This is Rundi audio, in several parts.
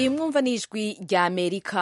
iyi mwumva ni ijwi rya amerika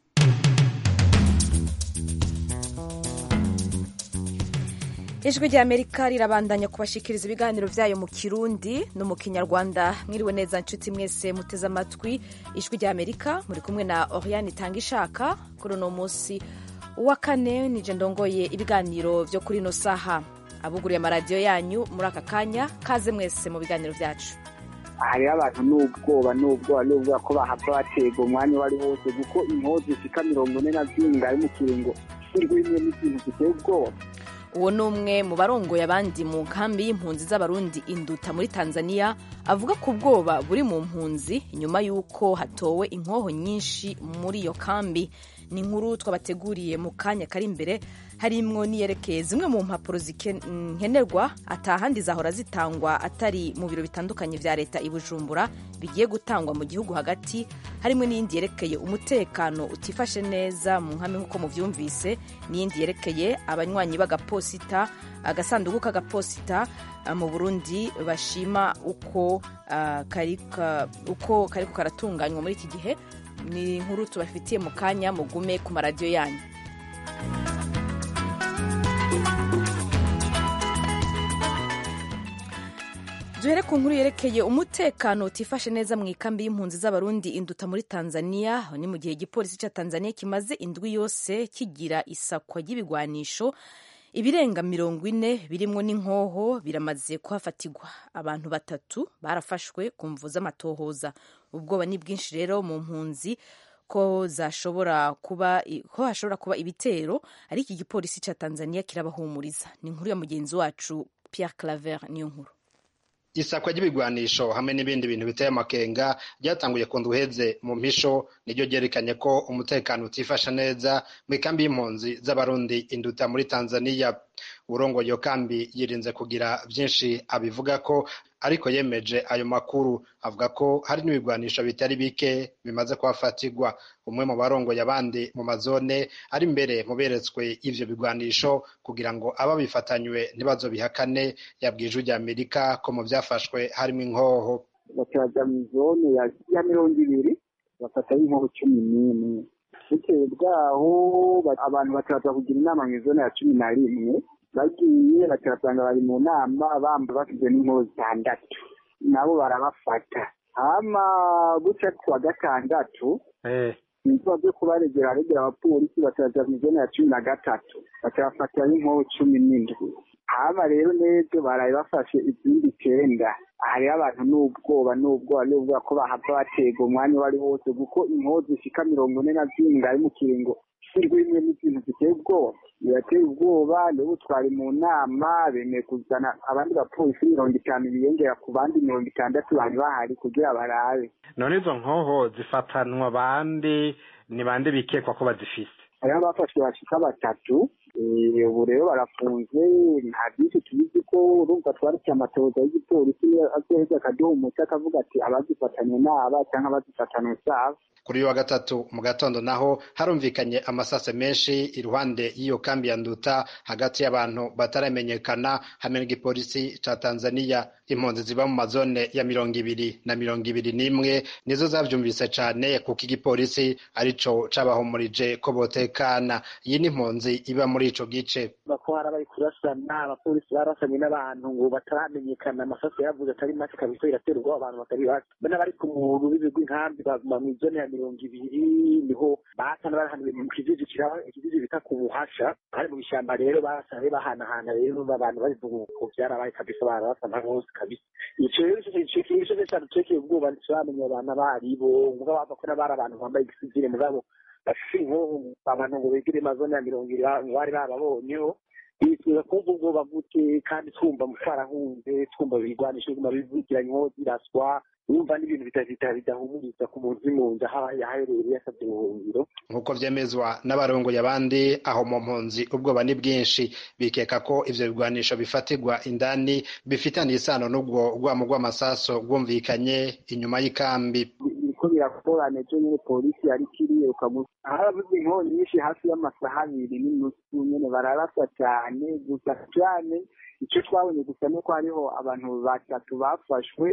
ijwi rya amerika rirabandanya kubashikiriza ibiganiro byayo mu kirundi no mu kinyarwanda mwiriwe neza nshuti mwese muteze amatwi ijwi rya amerika muri kumwe na oriane itanga ishaka kuri uno munsi uwa kane nije ndongoye ibiganiro byo kuri ino saha abuguriye amaradiyo yanyu muri aka kanya kaze mwese mu biganiro byacu hariho abantu n'ubwoba n'ubwoba n'ubwoba ko bahava batega umwanya uwo ari wose kuko inkozi zishika mirongo ine na zirindwi ari mu kiringo cy'urwimwe n'ikintu giteye ubwoba uwo ni umwe mu barongoye abandi mu nkambi y'impunzi z'abarundi induta muri tanzania avuga ku bwoba buri mu mpunzi inyuma y'uko hatowe inkoho nyinshi muri iyo kambi ni inkuru twabateguriye mu kanya kari imbere harimwo niyerekeye zimwe mu mpapuro nkenerwa atahandi zahora zitangwa atari mu biro bitandukanye vya leta i bujumbura bigiye gutangwa mu gihugu hagati harimo n'iyindi yerekeye umutekano utifashe neza mu nkambi nk'uko muvyumvise n'iyindi yerekeye abanywanyi b'agaposita agasanduku k'agaposita mu burundi bashima uko uh, kariko uko kariko karatunganywa muri iki gihe ni inkuru tubafitiye mu kanya mugume ku maradiyo yanyu duhere ku nkuru yerekeye umutekano utifashe neza mu ikambi y'impunzi z'abarundi induta muri tanzania ni mu gihe igipolisi cya tanzania kimaze indwi yose kigira isakwa ry'ibigwanisho ibirenga mirongo ine birimwo n'inkoho biramaze kuhafatirwa abantu batatu barafashwe ku mvu z'amatohoza ubwoba ni bwinshi rero mu mpunzi ko zashobora kuba ko hashobora kuba ibitero ariko igipolisi cya tanzania kirabahumuriza ni inkuru ya mugenzi wacu pierre claver niyo nkuru isakwa ry'ibigwanisho hamwe n'ibindi bintu biteye amakenga ryatanguye ku nduheze mu mpisho niryo ryerekanye ko umutekano utifasha neza mu ikambi y'impunzi z'abarundi induta muri tanzania urongo iyo kambi yirinze kugira byinshi abivuga ko ariko yemeje ayo makuru avuga ko hari n'ibigwanisho bitari bike bimaze kuhafatirwa umwe mu barongoye abandi mu mazone ari imbere mu beretswe ivyo bigwanisho kugira ngo ababifatanywe ntibazobihakane yabwiye ijwi rya amerika ko mu vyafashwe harimo inkoho bacaja mu zone ya mirongo ibiri bafatayo inkoho cumi n'imwe bitewe bwaho abantu bakaza kugira inama mu zone ya cumi na rimwe bagiye bakabasanga bari mu nama bamba bafite n'inkoho zitandatu nabo barabafata hama guca kuwa gatandatu ibikorwa byo kubaregera aregera abapolisi bakaza mu zone ya cumi na gatatu bakabafatiraho inkoho cumi n'indwi hama rero n'ejo baraye bafashe izindi icyenda hariho abantu n'ubwoba n'ubwoba n'ubwoba ko bahava batega umwanya uwo ari wose kuko inkoho zishika mirongo ine na zirindwi ari mu kiringo cy'urwimwe n'ikintu giteye ubwoba birateye ubwoba nibo twari mu nama bemeye kuzana abandi bapolisi mirongo itanu biyongera ku bandi mirongo itandatu bari bahari kugira barabe none izo nkoho zifatanwa abandi ni bande bikekwa ko bazifise hariho abafashwe bashika batatu ubu rero barafunze nta byinshi tubizi ko urumva twariki amatoza y'igipolisi azoheza akaduha umuti akavuga ati abazifatanye n'aba cyangwa abazifatanye usaba kuri uyu wa gatatu mu gatondo naho harumvikanye amasase menshi iruhande y'iyo kambi ya nduta hagati y'abantu bataramenyekana hamwe n'igipolisi ca tanzania impunzi ziba mu mazone ya mirongo ibiri na mirongo ibiri n'imwe nizo zavyumvise cane kuko igipolisi arico cabahumurije ko botekana iyi ni impunzi iba muri ico gice bako harabaye kurasana abapolisi barasanye n'abantu ngo bataramenyekana amasaso yavuze atari make kabisa biratera ubwoba abantu batari bake bana bari ku muntu b'ibigwi nkambi baguma mw'izone ya mirongo ibiri niho basana barahanuye mu kijiji kiraba ikijiji bita ku buhasha kandi mu bishamba rero basane bahanahana rero abantu babivuga uko vyarabaye kabisa barasana hose kabisa ico rero ico kintu cose cadutekeye ubwoba ntituramenya abantu abaribo mugabo bava ko n'abari abantu bambaye igisivile mugabo bafise inkoho abantu ngo begere amazone ya mirongo ibiri bari bababonyeho bifuza kumva ubwoba gute kandi twumva twarahunze twumva bigwanisha biguma bivugira inkoho ziraswa wumva n'ibintu bidahumuriza ku muntu uri mu nzu aho yaherereye yasabye ubuhungiro nk'uko vyemezwa n'abarongoye abandi aho mu mpunzi ubwoba ni bwinshi bikeka ko ivyo bigwanisho bifatirwa indani bifitaniye isano n'ubwo rwamo rw'amasaso rwumvikanye inyuma y'ikambi biriko birakorana ejo nyene polisi yariko iriruka harabuze inkoho nyinshi hafi y'amasaha abiri n'inusu nyene bararasa cane gusa cane ico twabonye gusa nuko hariho abantu batatu bafashwe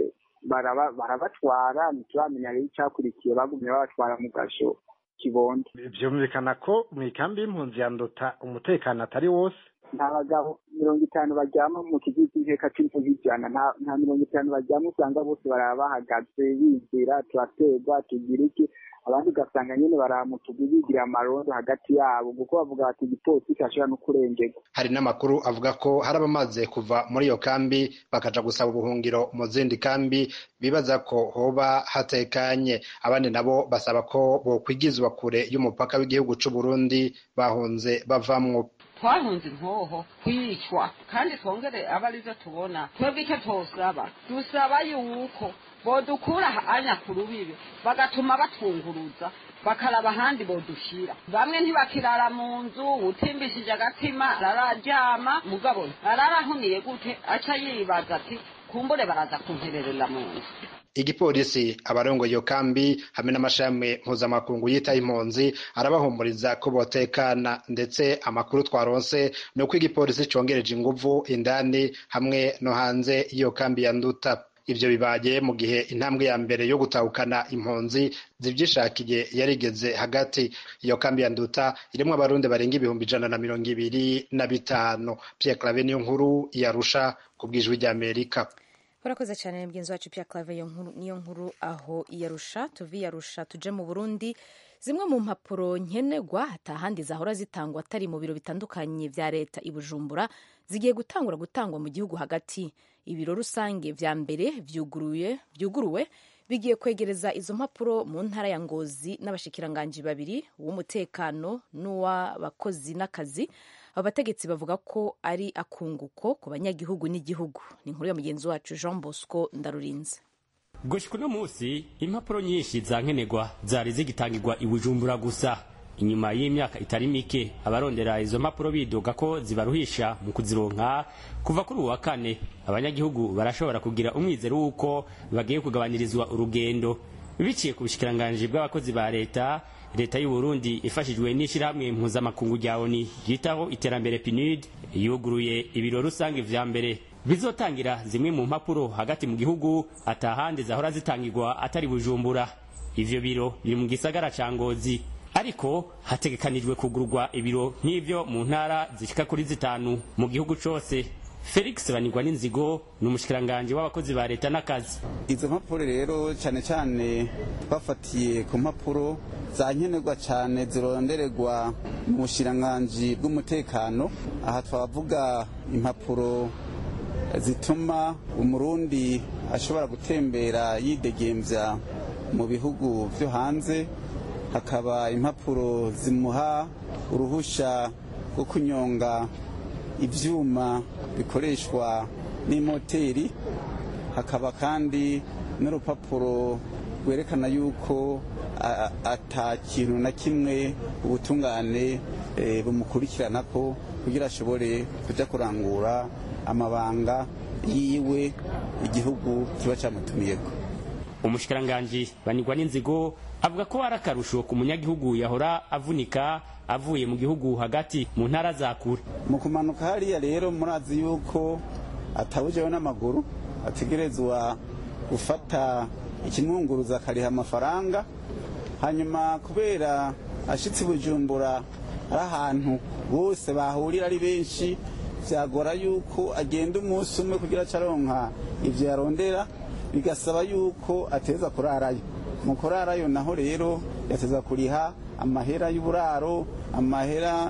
baraba- barabatwara ntituramenya rero icyakurikiye bagumye babatwara mu gasho kibondo vyumvikana ko mw'ikambi y'impunzi ya nduta umutekano atari wose nta bagabo mirongo itanu baryama mu kigo cy'inteka c'imvugo ijana nta nta mirongo itanu baryama usanga bose baraba bahagaze bizira turaterwa tugira iki abandi ugasanga nyene baraba mu tugu bigira amarondo hagati yabo kuko bavuga bati igipolisi kirashobora no kurengerwa hari n'amakuru avuga ko hari abamaze kuva muri iyo kambi bakaja gusaba ubuhungiro mu zindi kambi bibaza ko hoba hatekanye abandi nabo basaba ko bokwigizwa kure y'umupaka w'igihugu c'u Burundi bahunze bavamwo twahunze inkoho kwicwa kandi twongere aba arivyo tubona twebwe icyo twosaba dusaba yuko bodukura anya ku rubibi bagatuma batunguruza bakaraba ahandi bodushira bamwe ntibakirara mu nzu utimbishije agatima arararyama mugabo ararahuniye gute aca yibaza ati kumbure baraza kuntererera mu nzu igipolisi abarongoye iyo kambi hamwe n'amashami mpuzamakungu yitaye impunzi arabahumuriza ko botekana ndetse amakuru twaronse ni uko igipolisi congereje inguvu indani hamwe no hanze y'iyo kambi ya nduta ivyo bibaye mu gihe intambwe ya mbere yo gutahukana impunzi zivyishakiye yarigeze hagati iyo kambi ya nduta irimwo abarundi barenga ibihumbi ijana na mirongo ibiri na bitanu pierre clave niyo nkuru yarusha ku bw'ijwi ry'amerika urakoze cyane mugenzi wacu Pierre Claver iyo nkuru niyo nkuru aho iyarusha tuvi yarusha tuje mu Burundi zimwe mu mpapuro nkenerwa atahandi zahora zitangwa atari mu biro bitandukanye vya leta i Bujumbura zigiye gutangura gutangwa mu gihugu hagati ibiro rusange vya mbere vyuguruye vyuguruwe bigiye kwegereza izo mpapuro mu ntara ya Ngozi n'abashikiranganji babiri uw'umutekano n'uw'abakozi n'akazi abo bategetsi bavuga ko ari akunguko ku banyagihugu n'igihugu ni inkuru ya mugenzi wacu Jean Bosco Ndarurinze gushika uno munsi impapuro nyinshi za nkenerwa zari zigitangirwa i bujumbura gusa inyuma y'imyaka itari mike abarondera izo mpapuro bidoga ko zibaruhisha mu kuzironka kuva kuri uwa kane abanyagihugu barashobora kugira umwizero w'uko bagiye kugabanirizwa urugendo biciye ku bushikiranganji bw'abakozi ba leta leta y'u Burundi ifashijwe n'ishirahamwe mpuzamakungu rya ONU ryitaho iterambere PNUD yuguruye ibiro rusange vya mbere bizotangira zimwe mu mpapuro hagati mu gihugu atahandi zahora zitangirwa atari bujumbura ivyo biro biri mu gisagara ca ngozi ariko hategekanijwe kugurwa ibiro nk'ivyo mu ntara zishika kuri zitanu mu gihugu cose felix banigwa n'inzigo ni umushikiranganji w'abakozi ba leta n'akazi izo mpapuro rero cyane cyane twafatiye ku mpapuro za nkenerwa cyane zirondererwa mu bushiranganji bw'umutekano aha twavuga impapuro zituma umurundi ashobora gutembera yidegembya mu bihugu byo hanze hakaba impapuro zimuha uruhusha rwo kunyonga ibyuma bikoreshwa n'imoteri hakaba kandi n'urupapuro rwerekana yuko ata kintu na kimwe ubutungane bumukurikirana ko kugira ashobore kujya kurangura amabanga yiwe igihugu kiba cyamutumiyeko umushikiranganji banigwa n'inzigo avuga ko ari akarusho ku munyagihugu yahora avunika avuye mu gihugu hagati mu ntara za kure mu kumanuka hariya rero murazi yuko atabujeho n'amaguru ategerezwa gufata ikimwunguruza akariha amafaranga hanyuma kubera ashitse bujumbura ari ahantu bose bahurira ari benshi byagora yuko agenda umunsi umwe kugira acaronka ibyo yarondera bigasaba yuko ateza kurarayo mu kurarayo naho rero yateza kuriha amahera y'uburaro amahera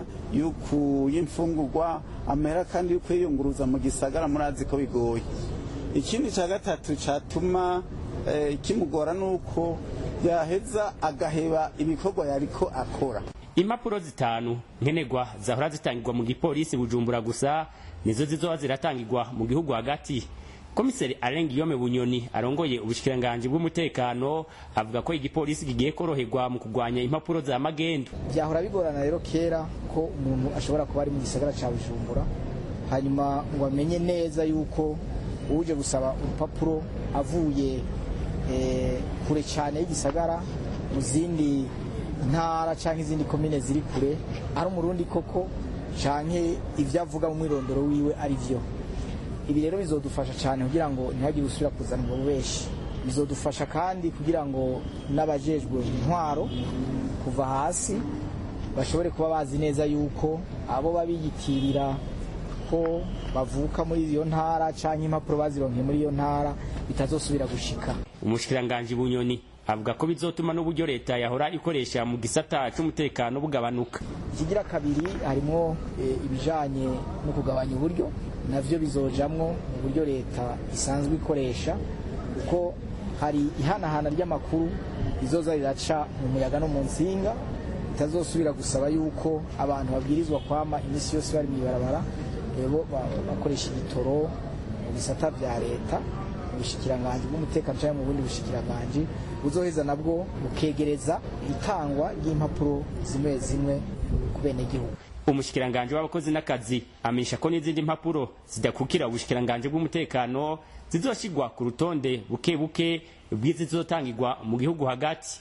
y'imfungurwa amahera kandi yo kwiyunguruza mu gisagara murazi ko bigoye ikindi cya gatatu cyatuma kimugora ni uko yaheza agaheba ibikorwa yariko akora impapuro zitanu nkenerwa zahora zitangirwa mu gipolisi bujumbura gusa nizo zizoba ziratangirwa mu gihugu hagati komiseri arenga iyome bunyoni arongoye ubushikiranganji bw'umutekano avuga ko igipolisi kigiye koroherwa mu kurwanya impapuro za magendo byahora bigorana rero kera ko umuntu ashobora kuba ari mu gisagara cya bujumbura hanyuma ngo amenye neza yuko uje gusaba urupapuro avuye kure cyane y'igisagara mu zindi ntara cyangwa izindi komine ziri kure ari umurundi koko cyangwa ibyo avuga mu mwirondoro wiwe ari byo ibi rero bizodufasha cyane kugira ngo ntihagire usubira kuzana ubwo bubeshi bizodufasha kandi kugira ngo n'abajejwe intwaro kuva hasi bashobore kuba bazi neza yuko abo babiyitirira ko bavuka muri iyo ntara cyangwa impapuro bazironkeye muri iyo ntara bitazosubira gushika umushikiranganji bunyoni avuga ko bizotuma n'uburyo leta yahora ikoresha mu gisata c'umutekano bugabanuka ikigira kabiri harimo e, ibijanye no kugabanya uburyo navyo bizojamwo mu buryo leta isanzwe ikoresha kuko hari ihanahana ry'amakuru rizoza riraca mu muyaga no mu nsinga bitazosubira gusaba yuko abantu babwirizwa kwama iminsi yose bari mw'ibarabara rero bakoresha igitoro mu bisata vya leta mu bushikiranganji bw'umutekano cyangwa mu bundi bushikiranganji buzoheza nabwo bukegereza itangwa ry'impapuro zimwe zimwe ku benegihugu umushikiranganji w'abakozi n'akazi amenyesha ko n'izindi mpapuro zidakukira ubushikiranganji bw'umutekano zizoshigwa ku rutonde buke buke bw'izizotangirwa mu gihugu hagati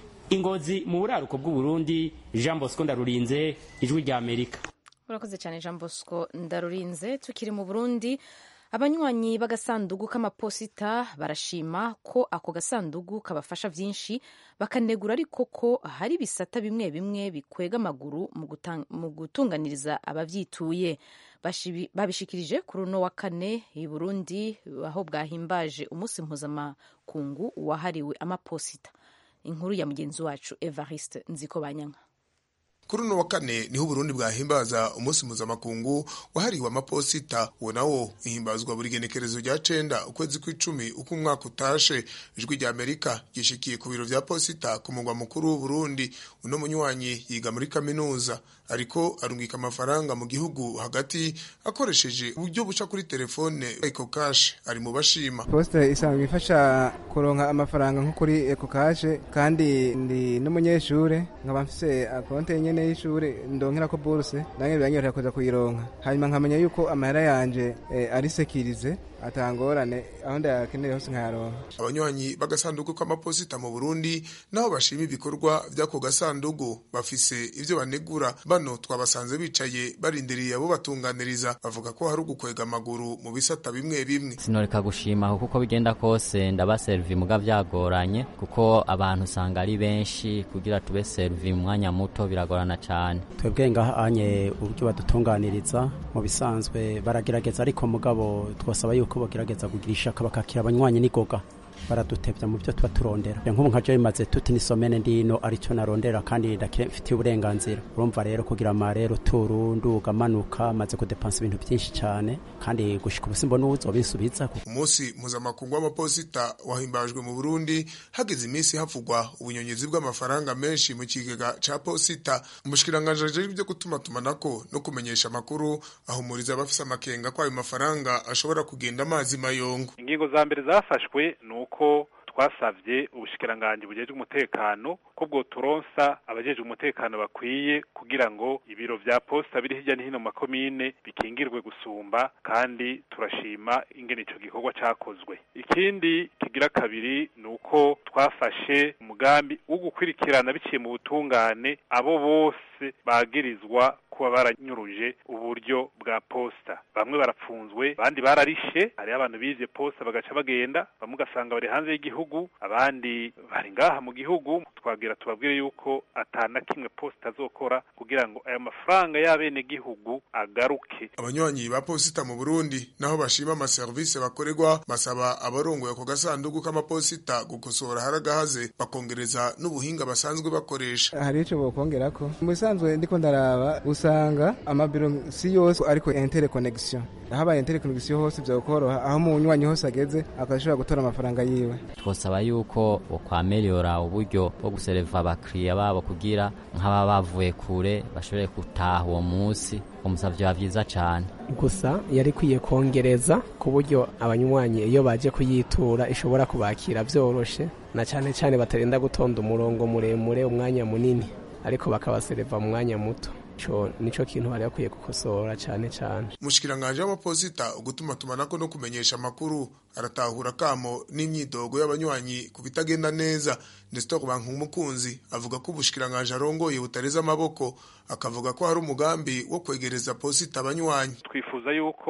ingozi mu buraruko bw'uburundi jean bosco ndarurinze ijwi rya amerika urakoze cyane jean bosco ndarurinze tukiri mu burundi abanywanyi b'agasandugu k'amaposita barashima ko ako gasandugu kabafasha byinshi bakanegura ariko ko hari ibisata bimwe bimwe bikwega amaguru mu gutunganiriza ababyituye babishikirije kuri uno wa kane i burundi aho bwahimbaje umunsi mpuzamakungu wahariwe amaposita inkuru ya mugenzi wacu evariste nziko banyanka kuri uno wa kane niho uburundi bwahimbaza umunsi mpuzamakungu wahariwe amaposita uwo nawo ihimbazwa buri genekerezo rya cenda ukwezi kw'icumi uko umwaka utashe ijwi rya amerika ryishikiye ku biro vya posita ku mugwa mukuru w'uburundi uno munywanyi yiga muri kaminuza ariko arungika amafaranga mu gihugu hagati akoresheje uburyo buca kuri telefone eco cash ari mu bashima posita isanzwe ifasha kuronka amafaranga nko kuri eco cash kandi ndi n'umunyeshure nkaba mfise akonte nyene y'ishure ndonkera ko buruse nange biranyorohera kuza kuyironka hanyuma nkamenya yuko amahera yanje eh, ari sekirize atangorane aho ndayakeneye hose nkayaronka abanywanyi b'agasanduku k'amaposita mu burundi naho bashima ibikorwa by'ako gasandugu bafise ivyo banegura bano twabasanze bicaye barindiriye abo batunganiriza bavuga ko hari ugukwega amaguru mu bisata bimwe bimwe sinoreka gushima kuko bigenda kose ndaba servi muga vyagoranye kuko abantu usanga ari benshi kugira tube servi mu mwanya muto biragorana cane twebwe ngaha anye uburyo badutunganiriza mu bisanzwe baragerageza ariko mugabo twasaba yuko bagerageza kugira ishaka bakakira abanywanyi n'igoga baradutevya mu byo tuba turondera nk'ubu nka jo bimaze tuti nisomene ndino aricyo narondera kandi ndafitiye uburenganzira urumva rero kugira amarero turu nduga manuka maze kudepansa ibintu byinshi cyane kandi gushika ubu simbona uzobinsubiza umunsi mpuzamakungu w'amaposita wahimbajwe mu burundi hageze iminsi havugwa ubunyonyezi bw'amafaranga menshi mu kigega ca posita umushikiranganji ajejwe ibyo gutumatumanako no kumenyesha amakuru ahumuriza abafise amakenga ko ayo mafaranga ashobora kugenda amazi mayongo ingingo za mbere zafashwe ni uko twasavye ubushikiranganji bujejwe umutekano ko bwoturonsa abajejwe umutekano bakwiye kugira ngo ibiro vya posta biri hirya no hino mu makomine bikingirwe gusumba kandi turashima ingene ico gikorwa cakozwe ikindi kigira kabiri ni uko twafashe umugambi wo gukwirikirana biciye mu butungane abo bose bagirizwa kuba baranyuruje uburyo bwa posta bamwe barapfunzwe abandi bararishe hariho abantu bize posta bagaca bagenda bamwe ugasanga bari hanze y'igihugu abandi bari ngaha mu gihugu twagira tubabwire yuko atana kimwe posta azokora kugira ngo aya mafaranga y'abene gihugu agaruke abanywanyi ba posita mu burundi naho bashima amaserivisi bakorerwa basaba abarongoye ako gasanduku k'amaposita gukosora haragahaze bakongereza n'ubuhinga basanzwe bakoresha hari ico bokongerako mu bisanzwe ndiko ndaraba usanga amabiro si yose ariko interconnection habaye interconnection hose vyokoroha aho umunywanyi hose ageze akashobora gutora amafaranga yiwe twosaba yuko bokwameliora uburyo bwo gusereva abakiriya babo kugira nk'aba bavuye kure bashobore gutaha uwo munsi umusavyo biba vyiza cane gusa yari kwiye kongereza ku buryo abanywanyi iyo baje kuyitura ishobora kubakira vyoroshe na cane cane batarinda gutonda umurongo muremure umwanya munini ariko bakabasereva mu mwanya muto ico nico kintu bari bakwiye gukosora cane cane umushikiranganje w'amaposita ugutuma tumanako no kumenyesha amakuru aratahura kamo n'imyidogo y'abanywanyi ku bitagenda neza Nestor Bankumukunzi avuga ko ubushikiranganje arongoye butareza amaboko akavuga ko hari umugambi wo kwegereza posita abanywanyi twifuza yuko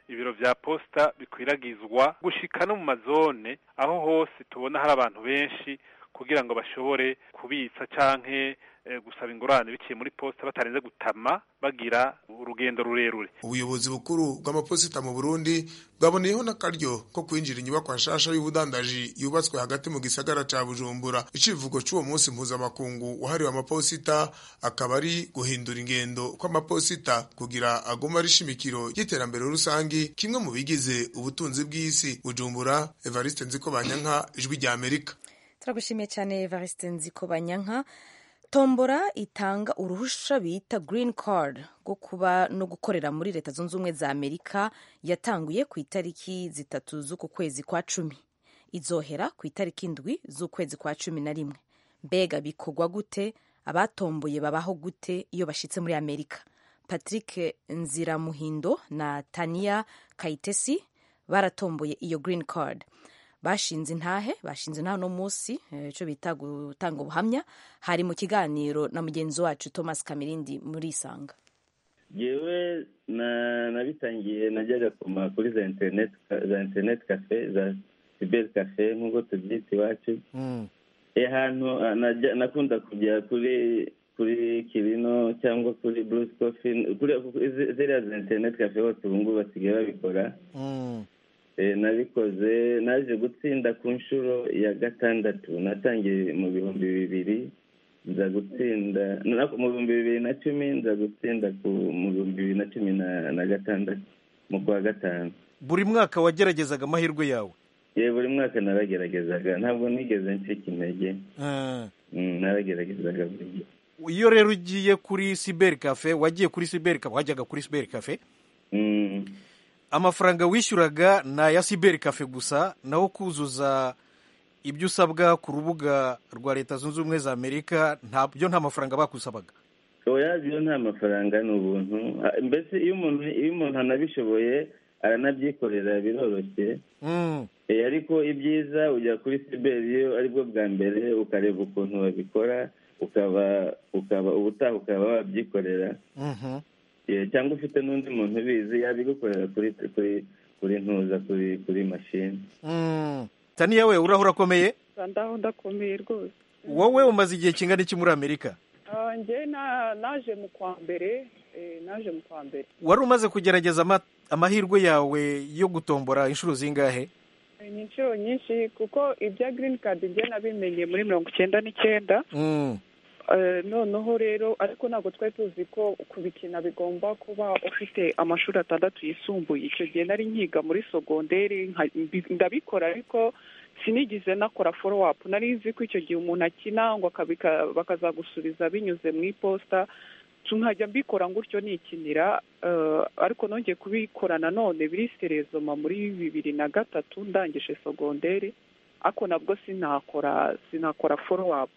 ibiro vya posta bikwiragizwa gushika no mu mazone aho hose tubona hari abantu benshi kugira ngo bashobore kubitsa canke eh, gusaba ingurane biciye muri posta batarenze gutama bagira urugendo rurerure ubuyobozi bukuru bw'amaposita mu Burundi bwaboneyeho n'akaryo ko kwinjira inyubakwa nshasha y'ubudandaji yubatswe hagati mu gisagara ca Bujumbura icivugo c'uwo munsi mpuzamakungu wahariwe amaposita akaba ari guhindura ingendo kw'amaposita kugira aguma ari ishimikiro y'iterambere rusangi kimwe mu bigize ubutunzi bw'isi Bujumbura Evariste Nzikobanyanka ijwi rya Amerika turagushimiye cyane Evariste Nzikobanyanka tombora itanga uruhusha bita green card rwo kuba no gukorera muri leta zunze ubumwe za amerika yatanguye ku itariki zitatu z'uku kwezi kwa cumi izohera ku itariki indwi z'ukwezi kwa cumi na rimwe mbega bikorwa gute abatomboye babaho gute iyo bashitse muri amerika patrick nziramuhindo na tania kayitesi baratomboye iyo green card bashinze intahe bashinze intahe uno munsi icyo bita gutanga ubuhamya hari mu kiganiro na mugenzi wacu thomas kamirindi muri isanga yewe nabitangiye najyaga koma kuri za interineti za interineti kafe za siberi kafe nk'uko tubyita iwacu ahantu nakunda kujya kuri kuri kirino cyangwa kuri burusi kofi ziriya za interineti kafe hose ubu ngubu basigaye babikora nabikoze naje gutsinda ku nshuro ya gatandatu natangiye mu bihumbi bibiri nza gutsinda mu bihumbi bibiri na cumi nza gutsinda mu bihumbi bibiri na cumi na gatandatu mu kwa gatanu buri mwaka wageragezaga amahirwe yawe ye buri mwaka narageragezaga ntabwo nigeze ncika intege narageragezaga buri gihe iyo rero ugiye kuri siberi kafe wagiye kuri siberi kafe wajyaga kuri siberi kafe amafaranga wishyuraga ni aya siberi kafe gusa naho kuzuza ibyo usabwa ku rubuga rwa leta zunze ubumwe za amerika byo nta mafaranga bakusabaga oya byo nta mafaranga ni ubuntu mbese iyo umuntu iyo umuntu anabishoboye aranabyikorera biroroshye ariko ibyiza ujya kuri siberi iyo aribwo bwa mbere ukareba ukuntu babikora ukaba ukaba ubutaha ukaba wabyikorera cyangwa ufite n'undi muntu ubizi yabigukorera kuri kuri kuri ntuza kuri kuri mashini taniya we uraho urakomeye ndaho ndakomeye rwose wowe umaze igihe kingana iki muri amerika njye naje mu kwa mbere naje mu kwa mbere wari umaze kugerageza amahirwe yawe yo gutombora inshuro zingahe ni inshuro nyinshi kuko ibya girini kadi njye nabimenye muri mirongo icyenda n'icyenda noneho rero ariko ntabwo twari tuzi ko kubikina bigomba kuba ufite amashuri atandatu yisumbuye icyo gihe nari nkiga muri sogonderi ndabikora ariko sinigize nakora foro apu nari nzi ko icyo gihe umuntu akina ngo bakazagusubiza binyuze mu iposita nkajya mbikora gutyo nikinira ariko nongeye kubikora nanone biri serezoma muri bibiri na gatatu ndangije sogonderi ariko nabwo sinakora sinakora foro apu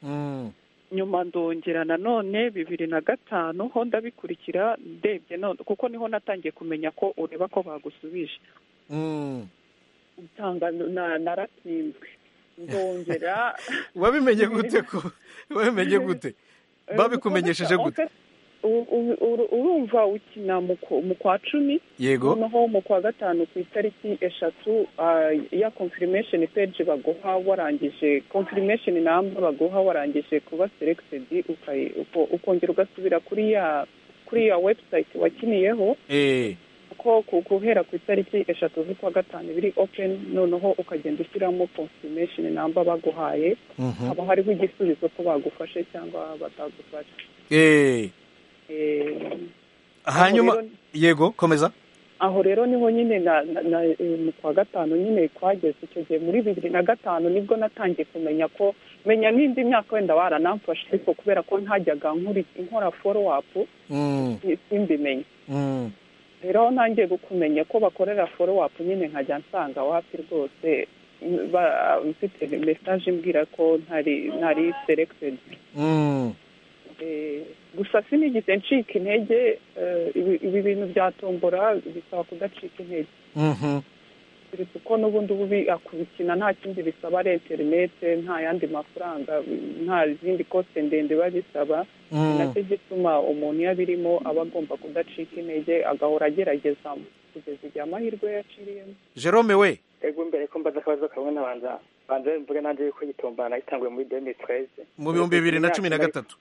nyuma ndongera nanone bibiri na gatanu ho ndabikurikira ndebye none kuko niho natangiye kumenya ko ureba ko bagusubije naratsinzwe ndongera wabimenye gute ko wabimenye gute babikumenyesheje gute urumva ukina mu kwa cumi yego noneho mu kwa gatanu ku itariki eshatu ya confirmation page baguha warangije confirmation namba baguha warangije kuba selected ukongera ugasubira kuri ya kuri ya website wakiniyeho ko guhera ku itariki eshatu z'ukwa gatanu biri open noneho ukagenda ushyiramo confirmation namba baguhaye haba hariho igisubizo ko bagufashe cyangwa batagufashe hanyuma yego komeza aho rero niho nyine mu kwa gatanu nyine twageze icyo gihe muri bibiri na gatanu nibwo natangiye kumenya ko menya n'indi myaka wenda waranamfashe ariko kubera ko ntajyaga nkora foro apu simbimenye rero aho ntangiye kumenya ko bakorera foro apu nyine nkajya nsanga wapi rwose mfite mesaje imbwira ko ntari selected gusa sinigeze ncika intege ibi bintu bya tombora bisaba kudacika intege keretse ko n'ubundi ubu kubikina nta kindi bisaba ari interinete nta yandi mafaranga nta zindi kose ndende biba bisaba ni nacyo gituma umuntu iyo abirimo aba agomba kudacika intege agahora ageragezamo kugeza igihe amahirwe yaciriyemo jerome we ego mbere ko mbaza akabazo kamwe nabanza banza mvuge nanjye yuko gitombana itanguye muri demi tweze mu bihumbi bibiri na cumi na gatatu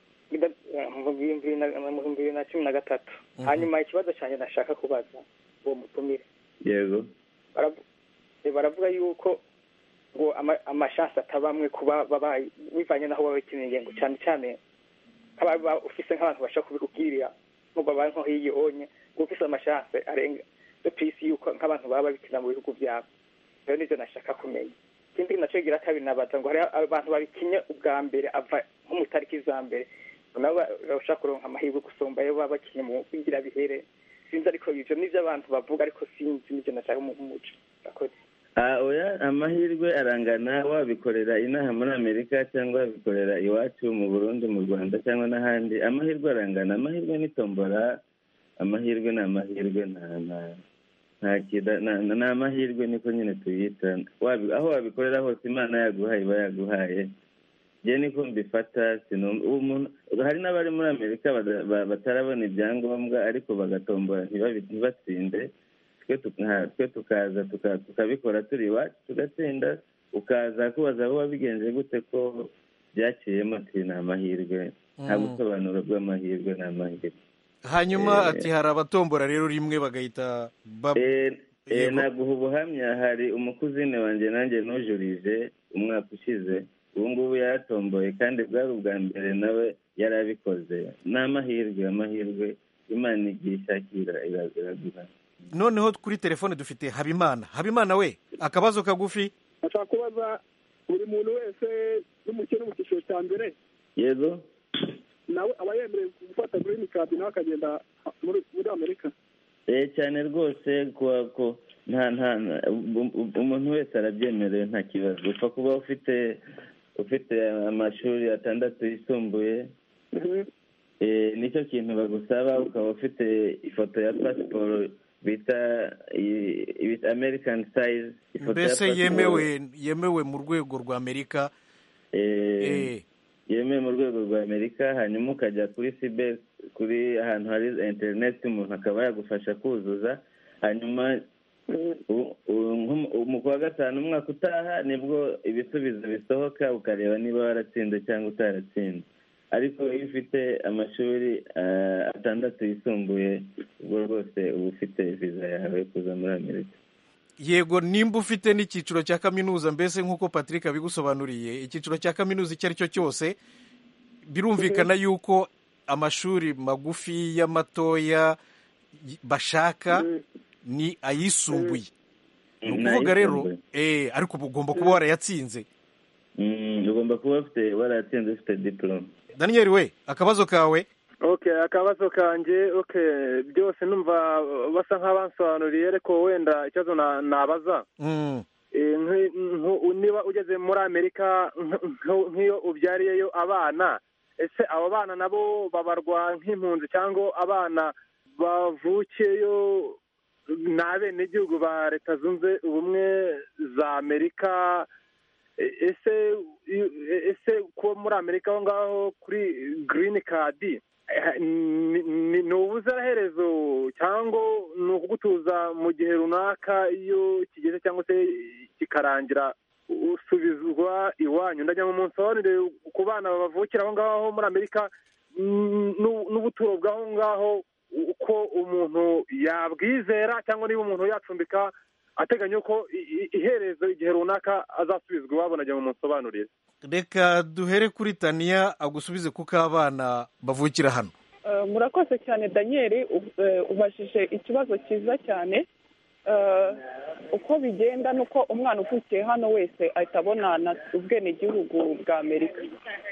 mu bihumbi bibiri na cumi na gatatu Mhm. hanyuma ikibazo cyanjye nashaka kubaza uwo mutumire yego Baravu- eh, baravuga yuko ngo ama- amashansi atabamwe kuba babaye bivanye n'aho baba bakeneye ngo cyane cyane nk'ababa ufise nk'abantu bashaka kubikubwirira nko babaye nko hiyo onye ngo ufise amashansi arenga yo ku isi yuko nk'abantu baba babikina mu bihugu byabo rero nivyo nashaka kumenya ikindi nacyo gira kabiri nabaza ngo hariho abantu babikinye ubwa mbere ava nko mu itariki za mbere ngo nabo ba- bashaka kuronka amahirwe gusumba ayo baba bakinye mu bigira bihere sinzi ariko ivyo nivyo abantu bavuga ariko sinzi nivyo nashaka mu muco Murakoze. Ah, oya amahirwe arangana wabikorera inaha muri amerika cyangwa wabikorera iwacu mu burundi mu rwanda cyangwa n'ahandi amahirwe arangana amahirwe ni tombora amahirwe ni amahirwe nta nta- nta kida na- na- ni amahirwe niko nyine tuyita Wabi- aho wabikorera hose imana yaguhaye iba yaguhaye njye niko mbifata sinumva ubu umuntu hari n'abari muri amerika bada- ba- batarabona ibyangombwa ariko bagatombora ntibabi- ntibatsinde twe tuka- twe tukaza tuka- tukabikora turi iwacu tugatsinda ukaza kubaza aho wabigenje gute ko byaciyemo ati ni amahirwe nta Mm. busobanuro bw'amahirwe ni amahirwe hanyuma Eh, ati hari abatombora rero rimwe bagahita ba- Eh, eh, Yego. naguha ubuhamya hari umukuzine wanjye nanjye nujurije umwaka ushize ubu ngubu yaratomboye kandi bwari ubwa mbere nawe yari abikoze ni amahirwe amahirwe imana igiye ishakira ira- iraguha noneho kuri telefone dufite habimana habimana we akabazo kagufi ashaka kubaza buri muntu wese n'umukene mu cyiciro cya mbere yego nawe aba yemerewe gufata green card nawe akagenda muri muri amerika eh cyane rwose kuwa ko nta nta nta- u- u- umuntu wese arabyemerewe nta kibazo upfa kuba ufite ufite amashuri atandatu yisumbuye eh, nicyo kintu bagusaba ukaba ufite ifoto ya pasiporo bita i- i- american size ifoto ya mbese pasiporo. yemewe yemewe mu rwego rwa amerika Eh, yemewe mu rwego rwa amerika hanyuma ukajya kuri sibe kuri ahantu hari interineti umuntu akaba yagufasha kuzuza hanyuma u- u- nko mu kwa gatanu umwaka utaha nibwo ibisubizo bisohoka ukareba niba waratsinze cyangwa utaratsinze ariko iyo ufite amashuri ah, atandatu yisumbuye ubwo rwose uba ufite viza yawe yo kuza muri amerika yego nimba ufite n'icyiciro cya kaminuza mbese nk'uko patrick abigusobanuriye icyiciro cya kaminuza icyo ari cyo cyose birumvikana yuko amashuri magufi y'amatoya y- bashaka ni ayisumbuye ni Ni ukuvuga rero ayisumbuye. eh ariko uba ugomba kuba warayatsinze Mm, ugomba kuba ufite waratsinze ufite diporome daniel we akabazo kawe okay akabazo kanjye okay byose numva basa nk'abansobanuriye ariko wenda ikibazo na- nabaza Mm. Eh, nki- nku- niba ugeze muri amerika nk- nk- nk'iyo ubyariyeyo abana ese abo bana nabo babarwa nk'impunzi cyangwa abana bavukiyeyo ni abenegihugu ba leta zunze ubumwe za amerika E- ese i- ese kuba muri amerika aho ngaho kuri girini kadi eh, ni- ni ni ubuziraherezo cyangwa ni ukugutuza mu gihe runaka iyo kigeze cyangwa se kikarangira usubizwa iwanyu ndagira ngo munsobanurire ku bana bavukira aho ngaho muri amerika mm, n'u- n'ubuturo bw'aho ngaho uko umuntu yabwizera cyangwa niba umuntu yacumbika ateganya ko i- i- iherezo igihe runaka azasubizwa iwabo nagira ngo munsobanurire reka duhere kuri taniya agusubize kuko abana bavukira hano Eh, murakoze cyane daniel u- eh, ubajije ikibazo cyiza cyane Eh, uko bigenda ni uko umwana uvukiye hano wese ahita abonana ubwenegihugu bwa amerika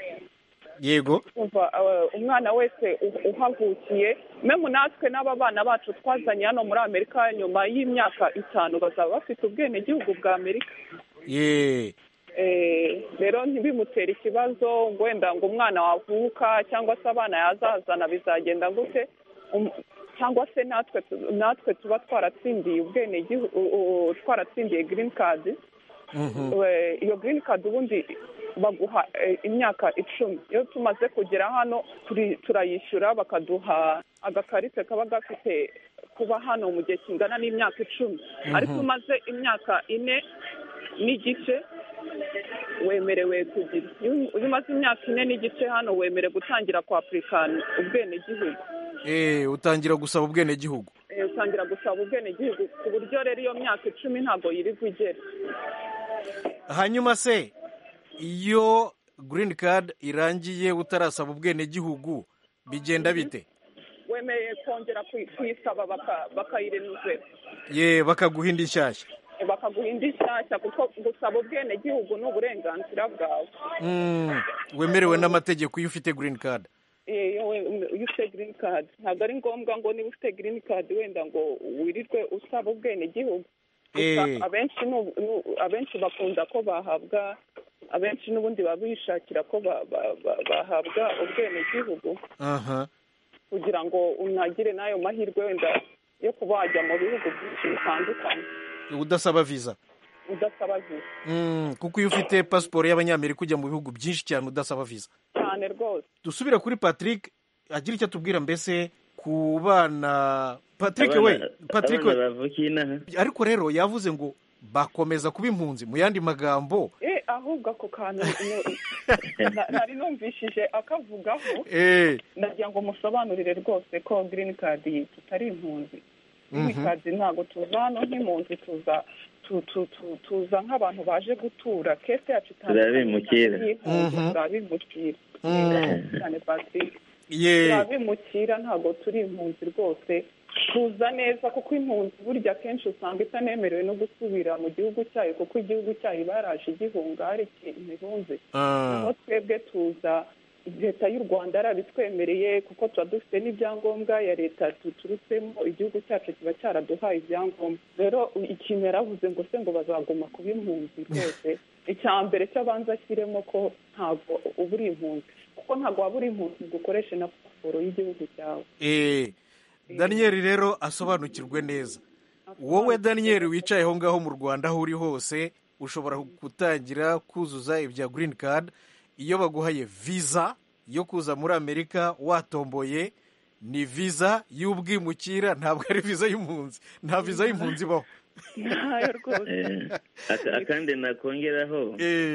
yego kumva eh, umwana wese u- uhavukiye memu natwe n'aba bana bacu twazanye hano muri amerika nyuma y'imyaka itanu bazaba bafite ubwenegihugu bwa amerika ye Eh, rero ntibimutere ikibazo ngo wenda ngo umwana wavuka cyangwa se abana yazazana bizagenda gute Um, cyangwa se natwe tu- natwe tuba twaratsindiye ubwenegihugu twaratsindiye girini kadi We- iyo girini kadi ubundi baguha eh, imyaka icumi iyo tumaze kugera hano turi- turayishyura bakaduha agakarite kaba gafite kuba hano mu gihe kingana n'imyaka icumi ariko umaze imyaka ine n'igice wemerewe kugira iyo umaze imyaka ine n'igice hano wemerewe gutangira kwapurikana ubwenegihugu eh utangira gusaba ubwenegihugu utangira gusaba ubwenegihugu ku buryo rero iyo myaka icumi ntabwo yirirwa igera hanyuma se iyo green card irangiye utarasaba ubwenegihugu bigenda bite wemeye kongera kuyisaba bakayirenuzera ye bakaguha indi nshyashya bakaguha indi nshyashya kuko gusaba ubwenegihugu ni uburenganzira bwawe wemerewe n'amategeko iyo ufite green card iyo ufite green card ntabwo ari ngombwa ngo niba ufite green card wenda ngo wirirwe usaba ubwenegihugu abenshi abenshi bakunda ko bahabwa abenshi n'ubundi baba bishakira ko bahabwa ubwenegihugu kugira ngo unagire n'ayo mahirwe wenda yo kuba wajya mu bihugu byinshi bitandukanye udasaba viza udasaba viza kuko iyo ufite pasiporo y'abanyamerika ujya mu bihugu byinshi cyane udasaba viza cyane rwose dusubire kuri patrick agira icyo atubwira mbese ku bana patrick we patrick we ariko rero yavuze ngo bakomeza kuba impunzi mu yandi magambo ahubwo ako kantu nari numvishije akavugaho nagira ngo musobanurire rwose ko girini kadi tutari impunzi girini kadi ntabwo tuza hano nk'impunzi tuza tuza nk'abantu baje gutura kese yacu itandukanye turabimukira cyane patrick turabimukira ntabwo turi impunzi rwose tuza neza kuko impunzi burya akenshi usanga itanemerewe no gusubira mu gihugu cyayo kuko igihugu cyayo baraje igihunga hari imibunzi naho twebwe tuza leta y'u rwanda yarabitwemereye kuko tuba dufite n'ibyangombwa ya leta tuturutsemo igihugu cyacu kiba cyaraduhaye ibyangombwa rero ikintu yaravuze ngo se ngo bazaguma kuba impunzi rwose icya mbere cy'abanza ashyiremo ko ntabwo uba uri impunzi kuko ntabwo waba uri impunzi ngo ukoreshe na pasiporo y'igihugu cyawe daniyeli rero asobanukirwe neza wowe daniyeli wicaye aho ngaho mu rwanda aho uri hose ushobora gutangira kuzuza ibya girini kadi iyo baguhaye viza yo kuza muri amerika watomboye ni viza y'ubwimukira ntabwo ari viza y'impunzi nta viza y'impunzi ibaho akandi nakongeraho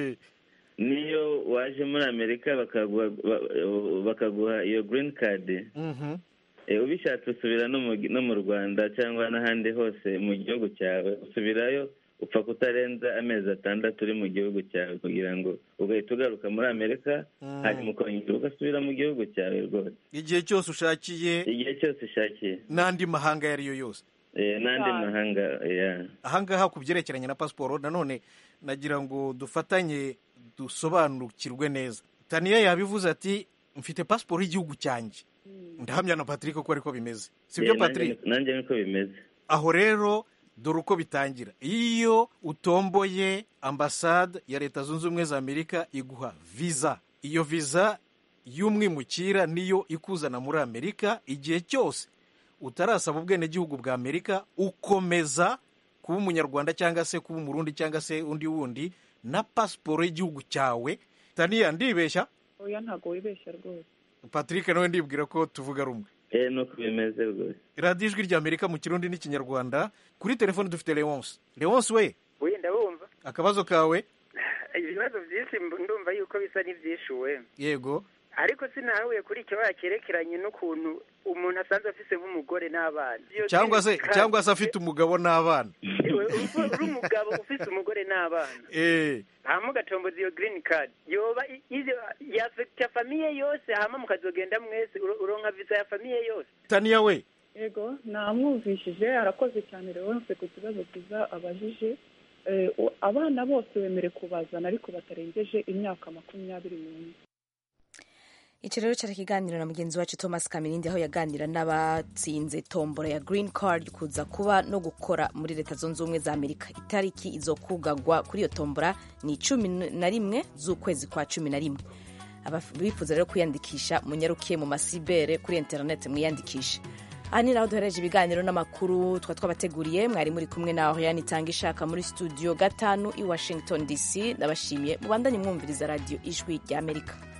niyo waje muri amerika bakaguha iyo girini kadi ubishatse usubira no mu rwanda cyangwa n'ahandi hose mu gihugu cyawe usubirayo upfa kutarenza amezi atandatu uri mu gihugu cyawe kugira ngo ugahita ugaruka muri amerika hanyuma ukongera ugasubira mu gihugu cyawe rwose igihe cyose ushakiye igihe cyose ushakiye n'andi mahanga ayo ari yo yose n'andi mahanga ahangaha ku byerekeranye na pasiporo nanone nagira ngo dufatanye dusobanukirwe neza taniya yabivuze ati mfite pasiporo y'igihugu cyanjye ndahamya na patrick ko ariko bimeze si byo patrick nanjye niko bimeze aho rero dore uko bitangira iyo utomboye ambasade ya leta zunze ubumwe za amerika iguha viza iyo viza y'umwimukira niyo ikuzana muri amerika igihe cyose utarasaba ubwenegihugu bwa amerika ukomeza kuba umunyarwanda cyangwa se kuba umurundi cyangwa se undi wundi na pasiporo y'igihugu cyawe taniya ndibeshya oya ntabwo wibeshya rwose patrick nawe ndibwira ko tuvuga rumwe eee nuko bimeze rwose radiyo ijwi rya amerika mu kirundi n'ikinyarwanda kuri telefone dufite leonce leonce we wenda bumva akabazo kawe ibibazo byinshi ndumva yuko bisa n'ibyishuwe yego ariko sinahuye kuri icyo cyerekeranye n'ukuntu umuntu asanzwe afise nk'umugore n'abana cyangwa se cyangwa se afite umugabo n'abana uri umugabo ufite umugore n'abana hama ugatomboza iyo girini kadi yoba yafekita famiye yose hama mukazogenda mwese uronka viza ya famiye yose taniya we yego namwumvishije arakoze cyane rero ku kibazo cyiza abajije abana bose bemere kubazana ariko batarengeje imyaka makumyabiri n'umwe iki rero cyari ikiganiro na mugenzi wacu thomas kamirindi aho yaganira n'abatsinze tombora ya green card kuza kuba no gukora muri leta zunze ubumwe za amerika itariki izo kugagwa kuri iyo tombora ni cumi na rimwe z'ukwezi kwa cumi na rimwe bifuza rero kwiyandikisha munyarukiye mu masibere kuri interineti mwiyandikishe aha ni naho duhereje ibiganiro n'amakuru twa twabateguriye mwari muri kumwe naho yanitanga ishaka muri studio gatanu i washington dc ndabashimiye mubandanye mwumviriza radiyo ijwi ry'amerika